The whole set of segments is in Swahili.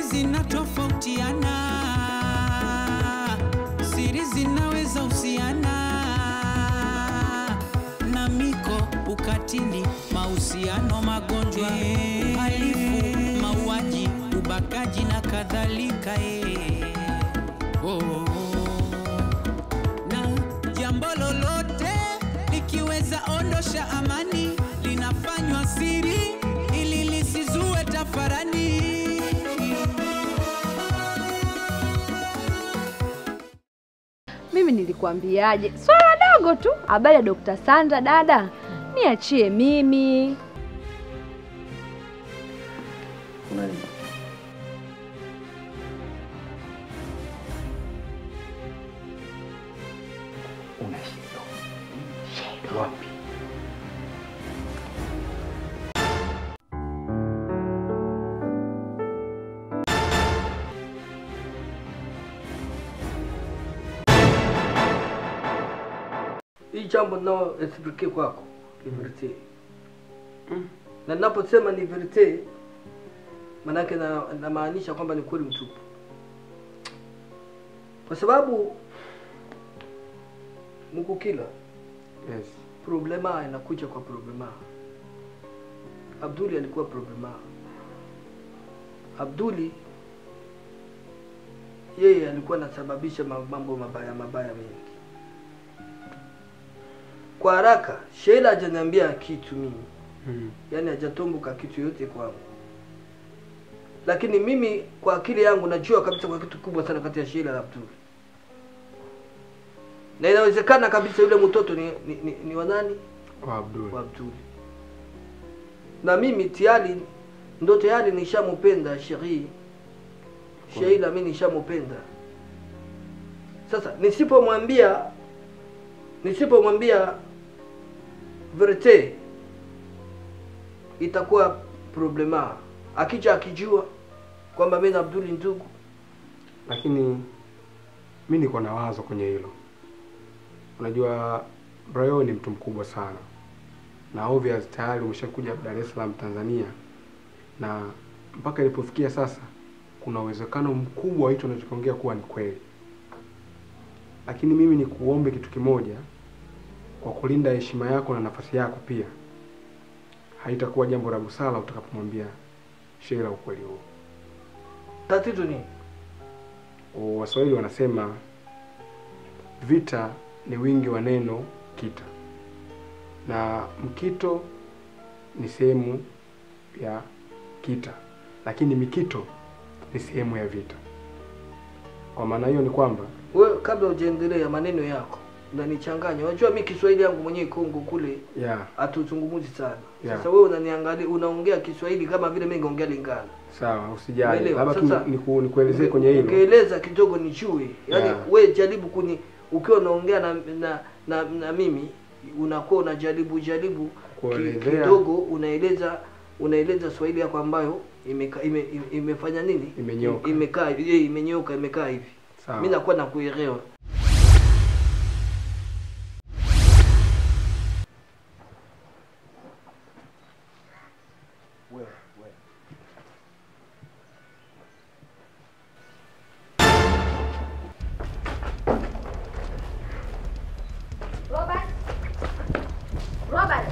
zinatofautiana, siri zinaweza husiana na miko, ukatili, mahusiano, magonjwa, uhalifu, mauaji, ubakaji na kadhalika. eh. Oh, oh, oh. na jambo lolote likiweza ondosha amani linafanywa siri ili lisizue tafarani. Mimi nilikwambiaje? Swala dogo tu. Habari ya Dr. Sandra dada, niachie mimi. Una shida. Shida wapi? hii jambo nao explique kwako ni verite na ninaposema ni verite manake na- namaanisha kwamba ni kweli mtupu kwa sababu mkukila Yes. problema inakuja kwa problema abduli alikuwa problema abduli yeye alikuwa anasababisha ma- mambo mabaya mabaya mengi kwa haraka sheila hajaniambia kitu mimi Mm. yaani hajatomboka kitu yote kwangu lakini mimi kwa akili yangu najua kabisa kwa kitu kubwa sana kati ya sheila na abduli na inawezekana kabisa yule mtoto ni, ni, ni, ni wa nani Wa Abdul. wa Abduli. Na mimi tayari ndo tayari nishamupenda Sheri. Sheila mimi nishamupenda. Sasa nisipomwambia nisipomwambia verite itakuwa problema. Akija akijua kwamba mimi na Abduli ndugu, Lakini mi niko na wazo kwenye hilo. Unajua Brayo ni mtu mkubwa sana, na obvious tayari umeshakuja Dar es Salaam Tanzania, na mpaka ilipofikia sasa, kuna uwezekano mkubwa hicho unachokiongea kuwa ni kweli. Lakini mimi ni kuombe kitu kimoja, kwa kulinda heshima yako na nafasi yako pia, haitakuwa jambo la busara utakapomwambia Sheila ukweli huo. tatizo ni Waswahili wanasema vita ni wingi wa neno kita, na mkito ni sehemu ya kita, lakini mikito ni sehemu ya vita. Kwa maana hiyo ni kwamba wewe, kabla hujaendelea maneno yako unanichanganya. Unajua mimi Kiswahili yangu mwenyewe Kongo kule ya hatuzungumzi sana. Yeah. Sasa wewe unaniangalia, unaongea Kiswahili kama vile mimi ningeongea Lingala. sawa, usijali, Umeelewa? labda tu Sasa, niku- nikuelezee kwenye hilo. Ungeeleza kidogo nijue. Yaani Yeah. we jaribu kuni ukiwa unaongea na, na, na, na mimi unakuwa unajaribu jaribu ki, Kuelezea. kidogo unaeleza unaeleza Swahili yako ambayo imeka, ime, ime, imefanya nini? Imenyoka. Imekaa hivi, imenyoka, imekaa hivi. Sawa. Mimi nakuwa nakuelewa. Robert. Robert.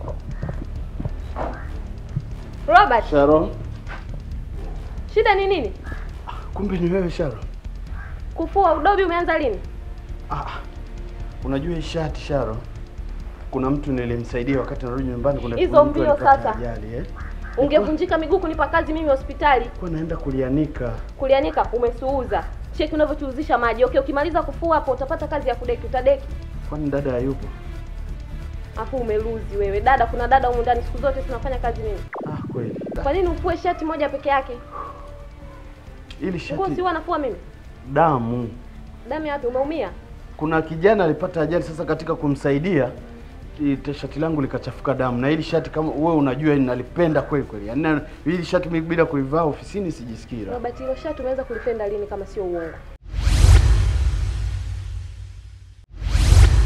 Robert, Sharon, shida ni nini? kumbe ni wewe Sharon. Kufua udobi umeanza lini? Ah, unajua hii shati Sharon, kuna mtu nilimsaidia wakati narudi nyumbani. Kuna Hizo kuna mtu mbio alipata sasa. ajali eh, Ungevunjika miguu kunipa kazi mimi hospitali. kwa naenda kulianika. Kulianika umesuuza. Cheki unavyochuzisha maji. Okay, ukimaliza kufua hapo utapata kazi ya kudeki, utadeki. Kwani dada hayupo? Hapo umeluzi wewe. Dada, kuna dada humu ndani siku zote tunafanya kazi mimi. Ah, kweli. Kwa nini ufue shati moja peke yake? Ili Nguo shati si wanafua mimi. damu. Damu ya wapi? Umeumia? Kuna kijana alipata ajali, sasa katika kumsaidia i- shati langu likachafuka damu, na hili shati kama wewe unajua nalipenda kweli kweli, yaani na- hili shati mimi bila kulivaa ofisini sijisikii raha. Robert, hilo shati umeweza kulipenda lini kama sio uongo?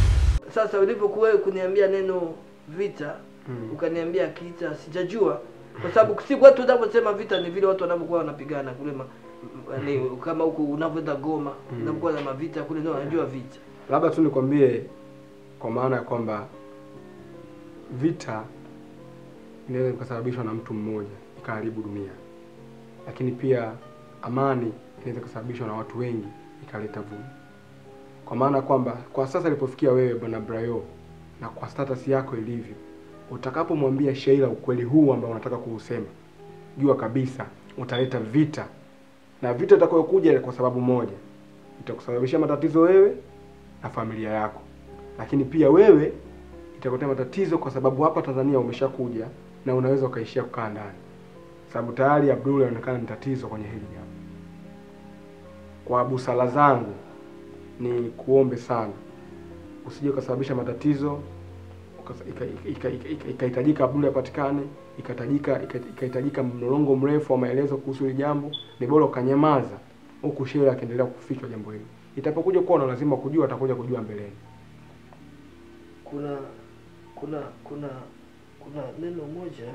Sasa ulivyokuwa wewe kuniambia neno vita Mm. ukaniambia kita, sijajua kwa sababu siku watu wanavyosema vita ni vile watu wanavyokuwa wanapigana kule ma, m- ni, kama huku unavyoenda Goma Mm. unapokuwa na mavita kule ndio wanajua vita. labda tu nikwambie kwa maana ya kwamba vita inaweza ikasababishwa na mtu mmoja ikaharibu dunia, lakini pia amani inaweza ikasababishwa na watu wengi ikaleta vumi. Kwa maana kwamba kwa sasa ilipofikia wewe bwana Brayo na kwa status yako ilivyo, utakapomwambia Sheila ukweli huu ambao unataka kuusema, jua kabisa utaleta vita, na vita itakayokuja kwa sababu moja, itakusababishia matatizo wewe na familia yako, lakini pia wewe itakuletea matatizo kwa sababu hapa Tanzania umeshakuja na unaweza ukaishia kukaa ndani, sababu tayari Abdul anaonekana ni tatizo kwenye hili jambo. Kwa busara zangu ni kuombe sana usije ukasababisha matatizo ukasa- ika- ika- ika- ika- ikahitajika Abdul apatikane, ikahitajika ika- ikahitajika mlolongo mrefu wa maelezo kuhusu hili jambo, ni bora ukanyamaza huku Sheila akiendelea kufichwa jambo hili. Itapokuja kuwa na lazima kujua, atakuja kujua mbeleni. Kuna kuna kuna kuna neno moja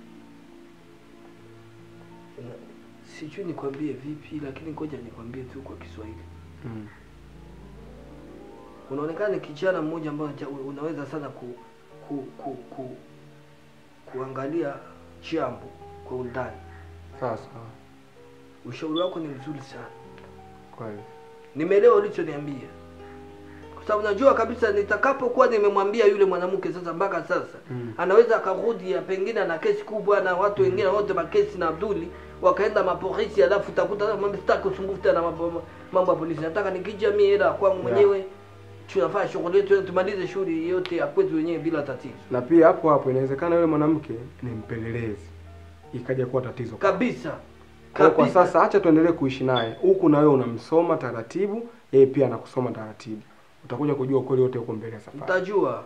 na, sijui nikwambie vipi, lakini ngoja nikwambie tu kwa Kiswahili. Mm. unaonekana ni kijana mmoja ambaye ja- unaweza sana ku, ku, ku, ku, kuangalia jambo kwa undani. Sasa Ushauri wako ni mzuri sana, kweli nimeelewa ulichoniambia, kwa sababu najua kabisa nitakapokuwa nimemwambia yule mwanamke sasa, mpaka sasa Mm. anaweza akarudi ya pengine na kesi kubwa na watu wengine wote makesi na Abduli wakaenda mapolisi, alafu utakuta mimi sitaki usumbufu tena mambo mambo ya polisi. Nataka nikija mimi hela kwangu mwenyewe tunafanya shughuli yetu tumalize shughuli yote ya kwetu wenyewe bila tatizo na pia hapo hapo inawezekana yule mwanamke ni mpelelezi, ikaja kuwa tatizo kabisa Kwa, kwa kabisa. sasa acha tuendelee kuishi naye huku, na wewe unamsoma taratibu, yeye pia anakusoma taratibu. Utakuja kujua ukweli wote huko mbele ya safari. Mtajua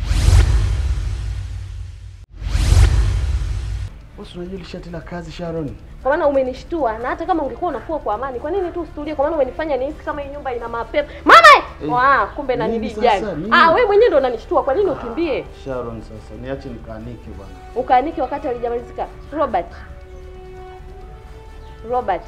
Bosi, unajua ile shati la kazi Sharon? Kwa maana umenishtua na hata kama ungekuwa unafua kwa amani, kwa nini tu usitulie? Kwa maana umenifanya nihisi kama hii nyumba ina mapepo. Mama! Eh, Wa, kumbe nini nanili sasa? jani. Nini? Ah, wewe mwenyewe ndo unanishtua. Kwa nini ukimbie? Sharon, sasa niache nikaanike bwana. Ukaanike wakati halijamalizika. Robert. Robert.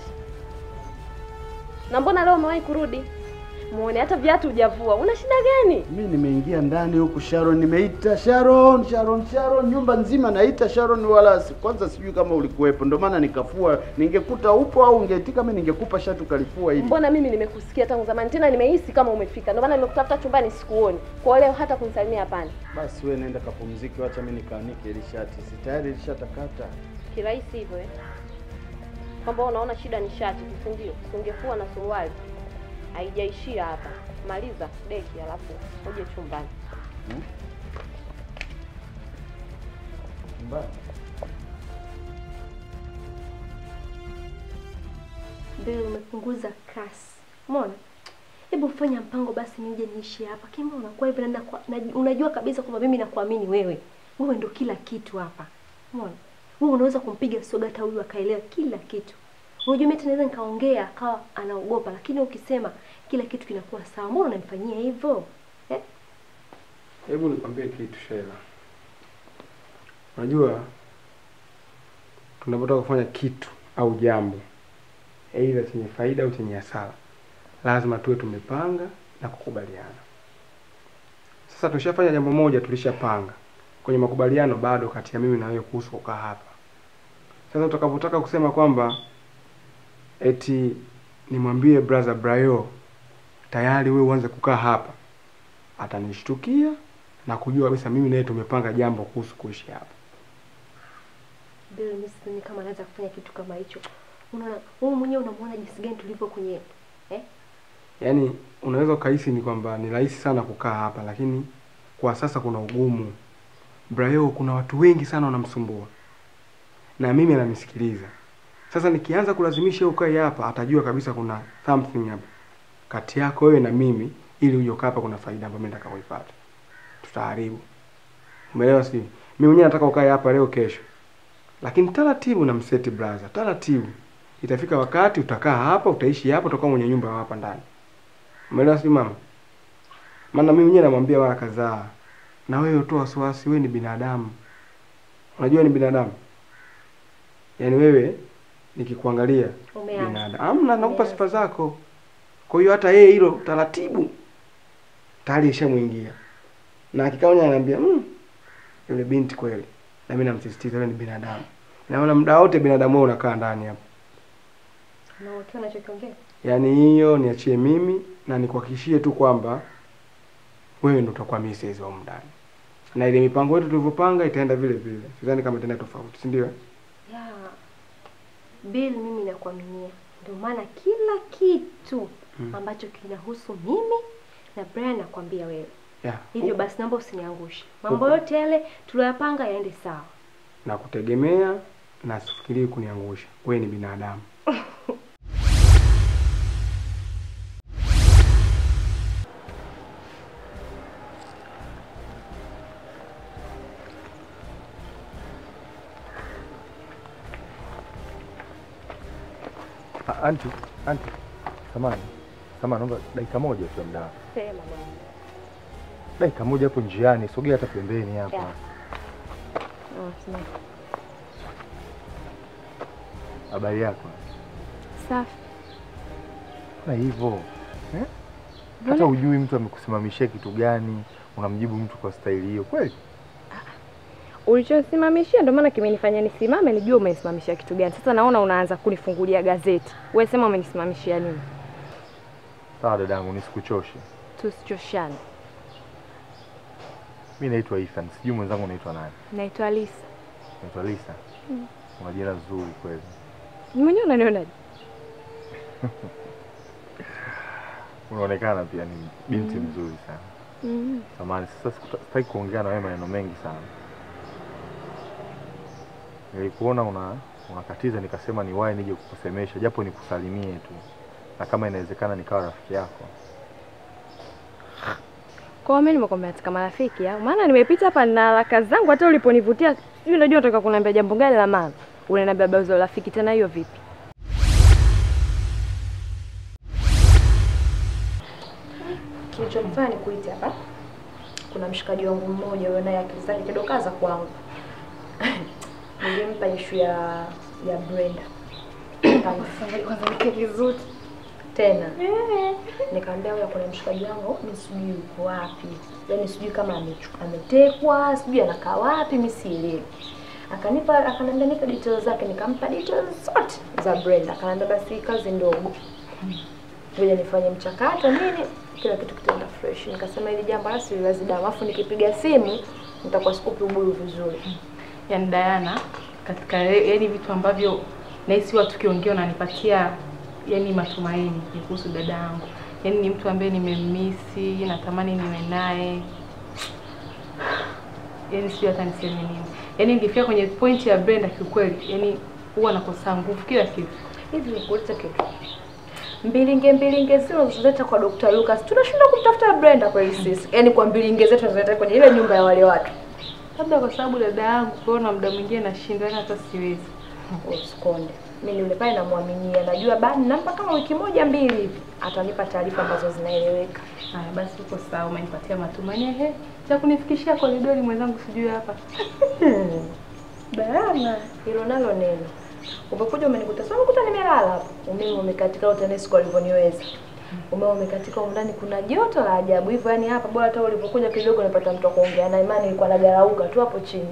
Na mbona leo umewahi kurudi? Muone hata viatu hujavua. Una shida gani? Mi nimeingia ndani huku Sharon, nimeita Sharon, Sharon, Sharon, nyumba nzima naita Sharon, wala si- kwanza sijui kama ulikuwepo, ndio maana nikafua. Ningekuta upo au ungeitika, mimi ningekupa shati ukalifua hili. Mbona mimi nimekusikia tangu zamani, tena nimehisi kama umefika. Ndio maana nimekutafuta chumbani sikuoni. Kwa leo hata kunisalimia hapana. Basi wewe nenda kapumzike, wacha mimi nikaanike ili shati, si tayari ilishatakata. kirahisi hivyo eh? Kwamba unaona shida ni shati, si ndio? Ungefua na suruali. Haijaishia hapa. Maliza deki alafu uje chumbani. Mbaya. Bele, umepunguza kasi. Umeona? Hebu fanya mpango basi nije niishi hapa. Kima unakuwa hivi na, nakua- na unajua kabisa kwamba mimi nakuamini wewe. Wewe ndo kila kitu hapa. Umeona? Wewe unaweza kumpiga soga hata huyu akaelewa kila kitu. Unajua mimi tunaweza nikaongea akawa anaogopa, lakini ukisema kila kitu kinakuwa sawa. Mbona unanifanyia hivyo? Eh? Hebu nikwambie kitu Sheila, unajua tunapotaka kufanya kitu au jambo, aidha chenye faida au chenye hasara, lazima tuwe tumepanga na kukubaliana. Sasa tushafanya jambo moja, tulishapanga kwenye makubaliano, bado kati ya mimi na wewe kuhusu kukaa hapa. Sasa utakapotaka kusema kwamba eti nimwambie brother Brayo tayari wewe uanze kukaa hapa, atanishtukia na kujua kabisa mimi naye tumepanga jambo kuhusu kuishi hapa. Bele, mimi sioni kama anaweza kufanya kitu kama hicho. Unaona, wewe mwenyewe unamuona jinsi gani tulivyo kwenye eh? Yaani unaweza ukahisi ni kwamba ni rahisi sana kukaa hapa, lakini kwa sasa kuna ugumu. Brayo, kuna watu wengi sana wanamsumbua na mimi ananisikiliza. Sasa nikianza kulazimisha ukae hapa, atajua kabisa kuna something hapa kati yako wewe na mimi, ili uje ukaa hapa, kuna faida ambayo mimi nataka kuipata. Tutaharibu. Umeelewa? Si mimi mwenyewe nataka ukae hapa leo, kesho, lakini taratibu na mseti brother, taratibu. Itafika wakati utakaa hapa, utaishi hapa, utakuwa mwenye nyumba hapa ndani. Umeelewa si mama? Maana mimi mwenyewe namwambia mara kadhaa, na wewe utoa wasiwasi, wewe ni binadamu. Unajua ni binadamu. yaani wewe nikikuangalia Umeanza. binadamu amna nakupa Umeanza. sifa zako kwa hiyo hata yeye hilo taratibu tayari ishamwingia na akikaonya ananiambia mm, yule binti kweli na mimi namsisitiza yule ni binadamu naona muda wote binadamu wewe unakaa ndani hapa Na ukiwa unachokiongea. yaani hiyo niachie mimi na nikuhakikishie tu kwamba wewe ndo utakuwa Mrs. wa humu ndani na ile mipango yetu tulivyopanga itaenda vile vile sidhani kama itaenda tofauti si ndio Ya. Bill mimi nakuaminia. Ndio maana kila kitu Mm. ambacho kinahusu mimi na Brian nakwambia wewe. yeah. Hivyo basi naomba usiniangushe. Mambo yote yale tuliyopanga yaende sawa. na kutegemea na sifikirii kuniangusha wewe ni binadamu Ah, Anti, anti, samani, samani, naomba dakika moja tu ya muda wako. Sema bwana. Dakika moja hapo njiani, sogea hata pembeni hapa. Yeah. Ah, sema. Habari yako? Safi. Na hivyo eh? Hata ujui mtu amekusimamishia kitu gani, unamjibu mtu kwa staili hiyo kweli? Ulichosimamishia ndio maana kimenifanya nisimame nijue umenisimamishia kitu gani. Sasa naona unaanza kunifungulia gazeti. Wewe sema umenisimamishia nini? Sawa dadangu, nisikuchoshe. Tusichoshane. Mi naitwa Ethan, sijui mwenzangu unaitwa nani? Naitwa Lisa. Naitwa Lisa. Una jina zuri kweli. Ni mwenyewe unanionaje? Unaonekana pia ni binti mzuri sana. Mm. Samahani, sasa sikuta- sitaki kuongea na wewe maneno mengi sana. Nilikuona una unakatiza, nikasema niwahi nije kukusemesha, japo nikusalimie tu, na kama inawezekana nikawa rafiki yako. Kwa hiyo mimi nimekwambia katika marafiki au maana nimepita hapa na haraka zangu hata uliponivutia sijui unajua unataka kuniambia jambo gani la maana. Unaniambia habari za urafiki tena hiyo vipi? Kilichomfanya nikuite hapa, kuna mshikaji wangu mmoja huyo naye akili zake kidogo kaza kwangu. Nilimpa ishu ya ya Brenda. Kwanza nike vizuri tena nikamwambia huyo kuna mshikaji wangu mimi sijui yuko wapi, yaani sijui kama amechu- ametekwa, sijui anakaa wapi, mimi sielewi. Akanipa akaniambia nipe details zake, nikampa details zote za Brenda. Akaniambia basi kazi ndogo ngoja nifanye mchakato nini, kila kitu kitaenda fresh. Nikasema hili jambo la siliwazi damu, alafu nikipiga simu nitakuwa sikupi ubuyu vizuri. yani Diana katika yani vitu ambavyo nahisi watu kiongea wananipatia yani matumaini ni kuhusu dada yangu. Yani ni mtu ambaye nimemmisi, natamani niwe naye. Yani sijui hata niseme nini. Yani ningefika kwenye point ya Brenda kiukweli, yani huwa nakosa nguvu kila kitu. Hivi nikuulize kitu, mbilinge mbilinge zile unazoleta kwa Dr. Lucas, tunashindwa kumtafuta Brenda kweli sisi? Yaani kwa mbilinge zetu tunazoleta kwenye ile nyumba ya wale watu. Labda kwa sababu dada yangu kuona muda mwingine nashinda yani hata siwezi. Usikonde. Mimi yule pale namwaminia, najua bado nampa kama wiki moja mbili hivi atanipa taarifa ambazo zinaeleweka. Haya basi uko sawa, umenipatia matumaini. Ehe, cha kunifikishia koridori mwenzangu sijui hapa. Diana, hilo nalo neno. Umekuja umenikuta, sio umekuta nimelala hapo. Umeme umekatika au TANESCO walivyoniweza. Umeme umekatika huko ndani kuna joto la ajabu. Hivyo yani hapa bora hata ulipokuja kidogo nipata mtu wa kuongea na imani nilikuwa nagarauka tu hapo chini.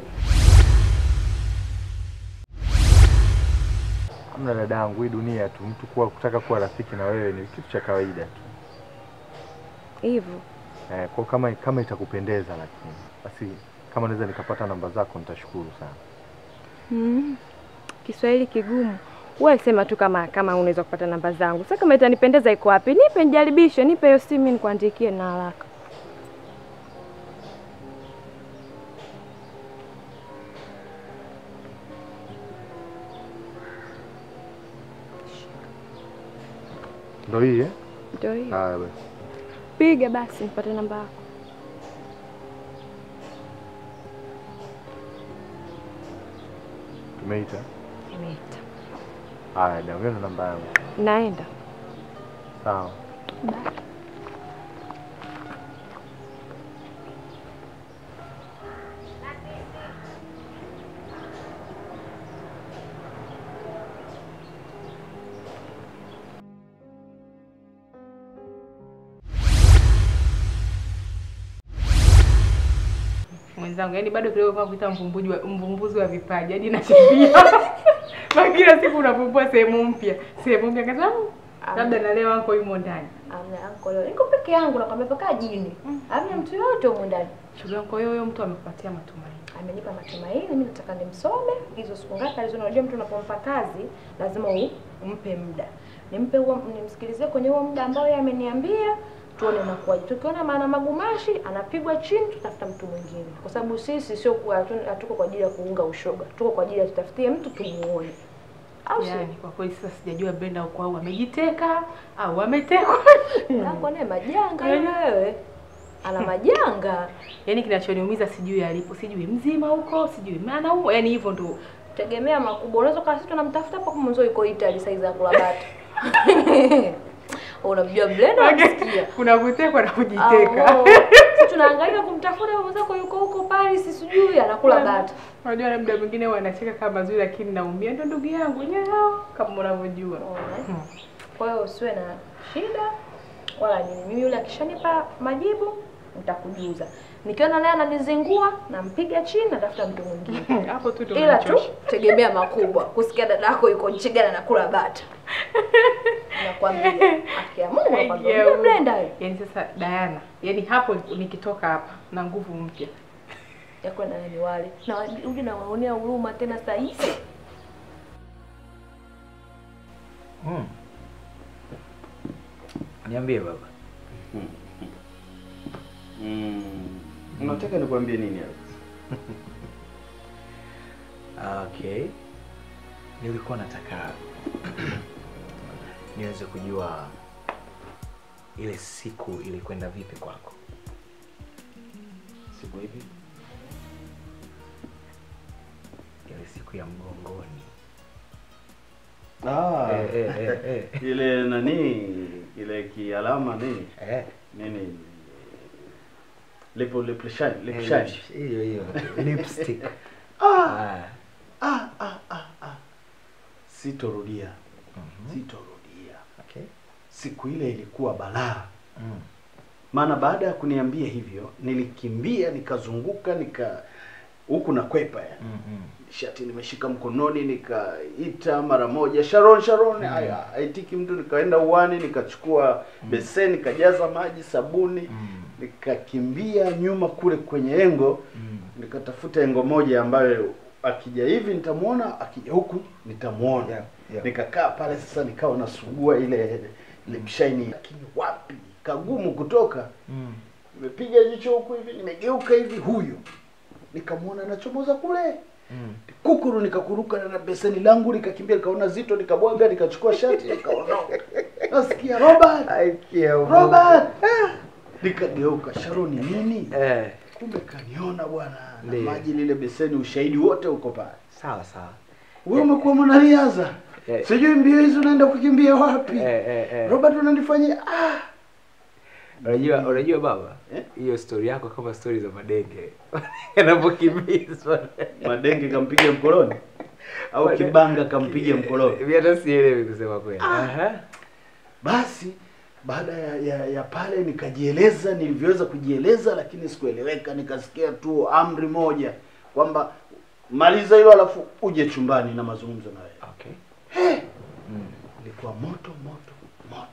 Hamna dadangu, hii dunia tu, mtu kuwa kutaka kuwa rafiki na wewe ni kitu cha kawaida tu. Hivyo. Eh, kwa kama kama itakupendeza, lakini basi kama naweza nikapata namba zako nitashukuru sana. Mm. Kiswahili kigumu. Wewe sema tu kama kama unaweza kupata namba zangu. Sasa kama itanipendeza iko wapi? Nipe nijaribishe, nipe hiyo simu nikuandikie na haraka. Ndio hii eh? Ndio hiyo. Haya basi. Piga basi nipate namba yako. Tumeita. Nimeita. Haya, ndio namba yangu. Naenda. Sawa. wenzangu, yaani bado kidogo kwa kuita mvumbuzi wa mvumbuzi wa vipaji, yaani nakimbia Maana kila siku unavumbua sehemu mpya, sehemu mpya kasema "Mm, labda na leo wako yumo ndani. Amna anko leo. Niko peke yangu nakwambia paka jini. Hamna mtu yote huko ndani. Shughuli yangu, kwa hiyo huyo mtu amekupatia matumaini. Amenipa matumaini, mimi nataka nimsome hizo siku ngapi alizo. Unajua mtu unapompa kazi lazima u- umpe muda. Nimpe huo nimsikilizie kwenye huo muda ambao yeye ameniambia tuone unakuwaje. Tukiona maana magumashi anapigwa chini, tutafuta mtu mwingine, kwa sababu sisi sio kwa hatu- hatuko kwa ajili ya kuunga ushoga, tuko kwa ajili ya tutafutie mtu tumuone, au sio? Yaani kwa kweli sasa sijajua Brenda uko au amejiteka au ametekwa. Hapo naye majanga Yaani- yule wewe, ana majanga. Yaani kinachoniumiza sijui alipo, sijui mzima huko, sijui anaumwa, yaani hivyo ndo tegemea makubwa. Unaweza kaa sisi tunamtafuta hapo kama mwanzo yuko Italy saizi ya kula bata. Unamjua Brenda unasikia. kuna kutekwa na kujiteka. Amo. Sisi tunahangaika kumtafuta mwenzako yuko huko Paris sijui anakula bata. Unajua labda mwingine wanacheka kama mazuri lakini naumia ndo ndugu yangu nyao kama unavyojua. Unaona? Kwa hiyo usiwe na shida wala nini. Mimi yule akishanipa majibu nitakujuza. Nikiona naye ananizingua nampiga chini natafuta mtu mwingine. Hapo tu ndo Ila tu unanichosha. tegemea makubwa. Kusikia dadako yuko nchi gani anakula bata. Nakwambia. Akia Mungu nakwambia. Aiyo. Mimi Brenda wewe. Yaani sasa Diana, yaani hapo nikitoka hapa na nguvu mpya. ya kwenda nani wale na uje nawaonea huruma tena saa hizi. Mm. Niambie baba. Mm. Unataka nikwambie nini Alex? Okay. Nilikuwa nataka niweze kujua ile siku ilikwenda vipi kwako. Siku hivi Ile siku ya mgongoni. Ah, Eh, eh, eh, eh. ile nani ile kialama nini Eh. nini lipo lip shine lip Eh, shine lips- Hiyo hiyo. Lipstick. ah, Ah. ah, ah, ah, ah. Sitorudia, Mhm. sitorudia. Okay. Siku ile ilikuwa balaa, Mm. maana baada ya kuniambia hivyo nilikimbia nikazunguka nika huku na kwepa ya Mm, mm. shati nimeshika mkononi, nikaita mara moja Sharon, Sharon, haya haitiki mtu. Nikaenda uwani nikachukua beseni nikajaza maji, sabuni, Mm. nikakimbia nyuma kule kwenye engo, Mm. nikatafuta engo moja ambayo akija hivi nitamwona, akija huku nitamwona. Yeah, yeah. Nikakaa pale sasa, nikawa nasugua ile lip shine, lakini wapi, kagumu kutoka. Mm. Nimepiga jicho huku hivi, nimegeuka hivi, huyo nikamwona anachomoza kule Mm. kukuru nikakuruka na beseni langu nikakimbia nikaona zito nikabwaga nikachukua shati nikaondoka nasikia Robert Aikia Mungu. Robert Ah! nikageuka Sharoni nini Eh. kumbe kaniona bwana na Ndiyo. maji lile beseni ushahidi wote uko pale Sawa sawa. wewe umekuwa mwanariadha Eh. sijui mbio hizi unaenda kukimbia wapi Eh, eh, eh. Robert unanifanyia ah Unajua, unajua baba, Eh? hiyo story yako kama story za madenge yanapokimbizwa. madenge kampiga mkoloni au Made- kibanga kampiga mkoloni Mimi hata sielewi kusema kweli. Aha. Basi baada ya, ya, ya pale nikajieleza nilivyoweza kujieleza, lakini sikueleweka. Nikasikia tu amri moja kwamba maliza hilo, alafu uje chumbani na mazungumzo na wewe. Okay. Mm. Ilikuwa moto moto moto.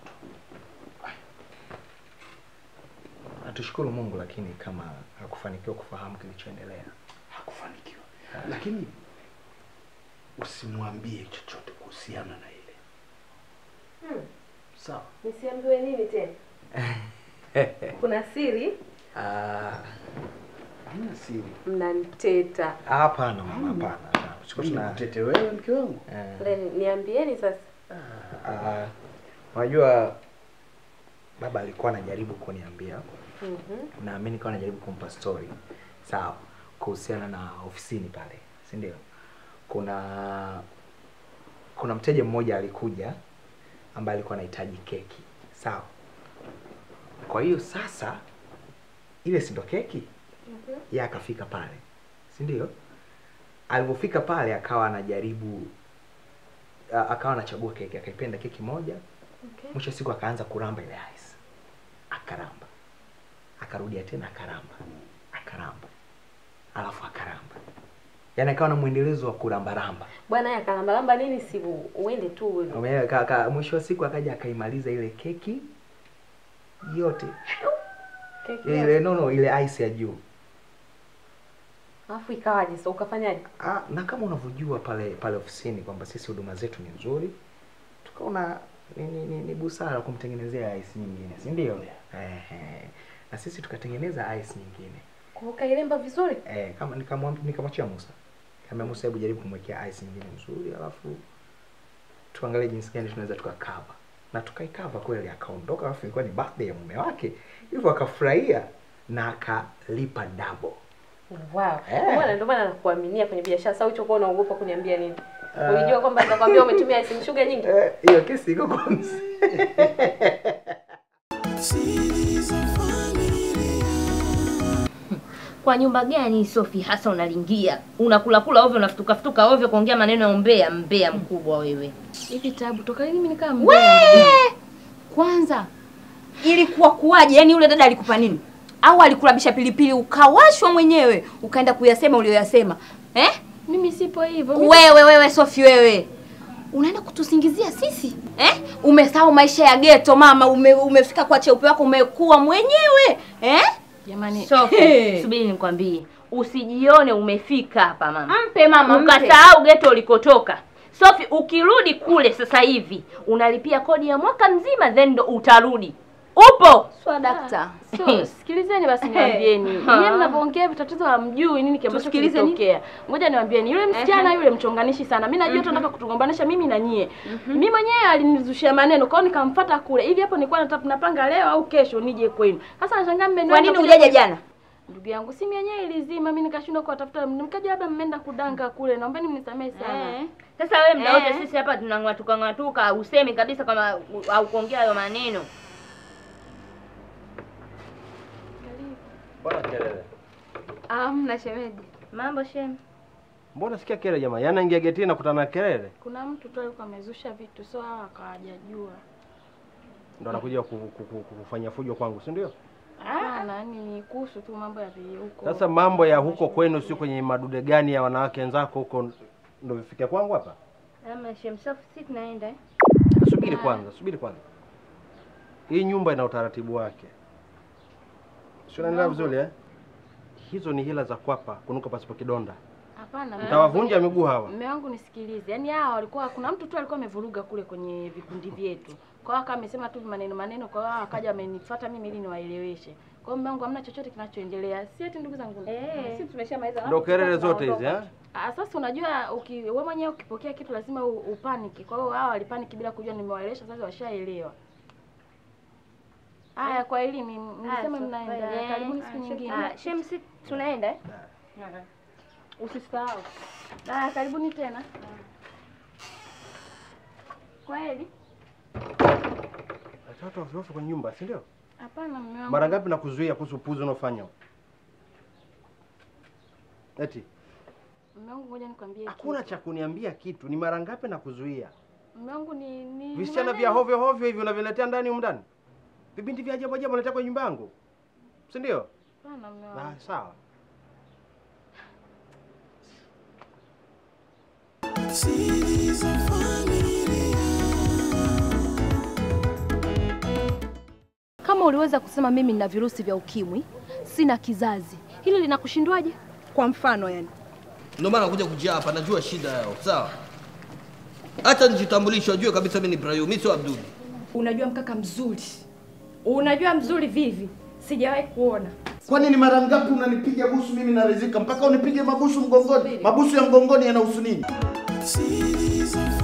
Natushukuru Mungu lakini kama hakufanikiwa kufahamu kilichoendelea. Hakufanikiwa, lakini usimwambie chochote kuhusiana na ile Hmm. sawa. Nisiambiwe nini tena? Kuna siri Ah, Hamna siri. mnaniteta. hapana mama, hapana. hapana. Tulikuwa Mimi tuna nikutete wewe mke wangu. eh, Le, niambieni sasa. ah, unajua baba alikuwa anajaribu kuniambia Mhm. na mimi nikawa najaribu kumpa story sawa kuhusiana na ofisini pale si ndio kuna kuna mteja mmoja alikuja ambaye alikuwa anahitaji keki sawa kwa hiyo sasa ile si ndo keki yeye akafika pale si ndio alipofika pale akawa anajaribu a- akawa anachagua keki akaipenda keki moja Okay. mwisho wa siku akaanza kuramba ile ice akaramba akarudia tena akaramba akaramba alafu akaramba yaani akawa na mwendelezo wa kurambaramba Bwana ya kalambalamba nini si uende tu wewe. Umeelewa? Ka- ka- mwisho wa siku akaja akaimaliza ile keki yote Keki. ile no no ile ice ya juu Alafu ikawaje sasa ukafanyaje? Ah, na kama unavyojua pale pale ofisini kwamba sisi huduma zetu ni nzuri, tukaona ni, ni, ni, ni busara kumtengenezea ice nyingine, si ndio? Ehe. Na sisi tukatengeneza ice nyingine. Kwa ukailemba vizuri? Eh, kama nikamwambia nikamwachia Musa. Kama Musa, hebu jaribu kumwekea ice nyingine nzuri, alafu tuangalie jinsi gani tunaweza tukakava. Na tukaikava kweli, akaondoka, alafu ilikuwa ni birthday ya mume wake, hivyo akafurahia na akalipa double. Wow. Eh. Bwana ndio maana nakuaminia kwenye biashara. Sasa ulichokuwa unaogopa kuniambia nini? Ah. Ulijua kwamba nitakwambia umetumia icing sugar nyingi? Eh, hiyo kesi iko kwa mzee. Kwa nyumba gani Sofi hasa unalingia? Unakula kula ovyo, unafutuka futuka ovyo, kuongea maneno ya umbea, mbea mkubwa wewe. Hivi tabu toka lini mimi nikaa We! Kwanza ilikuwa kuwaje? Yaani yule dada alikupa nini? Au alikulabisha pilipili ukawashwa mwenyewe ukaenda kuyasema ulioyasema eh? Mimi sipo hivyo. Wewe wewe Sofi wewe unaenda kutusingizia sisi eh? Umesahau maisha ya geto mama, ume, umefika kwa cheupe wako umekuwa mwenyewe eh? Jamani, Sofi, subiri nikwambie. Usijione umefika hapa mama. Mpe mama, mpe. Ukasahau geto ulikotoka. Sofi, ukirudi kule sasa hivi unalipia kodi ya mwaka mzima then ndo utarudi. Upo? Swa dakta. So, sikilizeni basi niwaambieni. Nyinyi mnapoongea hivi tatizo hamjui nini ambacho Tusikilize nini? kilitokea. Ngoja niwaambieni. Yule msichana Ehe. yule mchonganishi sana. Mimi najua Mhm. tunataka kutugombanisha mimi na nyie. Mimi mwenyewe alinizushia maneno. Kwa hiyo nikamfuata kule. Hivi hapo nilikuwa nataka napanga leo au kesho nije kwenu. Sasa nashangaa mmeniona. Kwa nini hujaja jana? Ndugu yangu simu yenyewe ilizima, mimi nikashindwa kuwatafuta. Nikaja labda mmeenda kudanga kule. Naombeni mnisamehe sana. Eh. Sasa wewe mda wote Eh. sisi hapa tunang'atuka ng'atuka, usemi kabisa kama u- au kuongea hayo maneno. Mbona kelele? Amna shemeji. Mambo shem. Mbona sikia kelele jamaa? Yaani ingia getini na kutana na kelele. Kuna mtu tu alikuwa amezusha vitu, so hawa akawajajua. Ndo anakuja ku- ku- ku- ku- kufanya fujo kwangu, si ndio? Hapana, yani ni kuhusu tu mambo ya vi- huko. Sasa mambo ya huko kwenu sio kwenye madude gani ya wanawake wenzako huko ndo vifikia kwangu hapa? Ama shem safi si tunaenda eh? Subiri kwanza, subiri kwanza. Hii nyumba ina utaratibu wake. Sio unaelewa vizuri eh? Hizo ni hila za kwapa kunuka pasipo kidonda. Hapana. Mtawavunja miguu hawa. Mume wangu nisikilize. Yaani hawa walikuwa kuna mtu tu alikuwa amevuruga kule kwenye vikundi vyetu. Kwa hiyo akawa amesema tu maneno maneno kwa hiyo akaja amenifuata mimi ili niwaeleweshe. Kwa hiyo mume wangu hamna chochote kinachoendelea. Si eti ndugu zangu. Eh. Sisi tumeshamaliza. Ndo kelele zote hizi eh? Ah, sasa unajua uki, wewe mwenyewe ukipokea kitu lazima u- upaniki. Kwa hiyo hawa walipaniki bila kujua nimewaelewesha sasa washaelewa. Haya kwa elimu mlisema so, mnaenda. kweli. Karibuni siku Ah, nyingine. ah, Shem si tunaenda eh? Usisahau. Haya karibuni tena. Kweli? Watoto wasiofu kwenye nyumba, si ndio? Hapana mume wangu. Mara ngapi nakuzuia kuhusu upuzi unaofanya? Eti Mume wangu ngoja nikwambie. hakuna cha kuniambia kitu. Ni mara ngapi nakuzuia? Mume wangu ni ni Visichana vya hovyo hovyo hivi unaviletea ndani humu ndani? Vibinti vya ajabu ajabu unaletea kwenye nyumba yangu, si ndio? Hapana mume wangu. Ah, sawa. Kama uliweza kusema mimi nina virusi vya ukimwi, sina kizazi, hili linakushindwaje? Kwa mfano yani. Ndio maana nakuja kujia hapa, najua shida yao. Sawa, hata nijitambulishe, wajue kabisa mimi ni Ibrahim, mimi sio Abduli. Unajua mkaka mzuri, unajua mzuri vivi, sijawahi kuona. Kwani ni mara ngapi unanipiga busu mimi narizika mpaka unipige mabusu mgongoni? Mabusu ya mgongoni yanahusu nini? Series of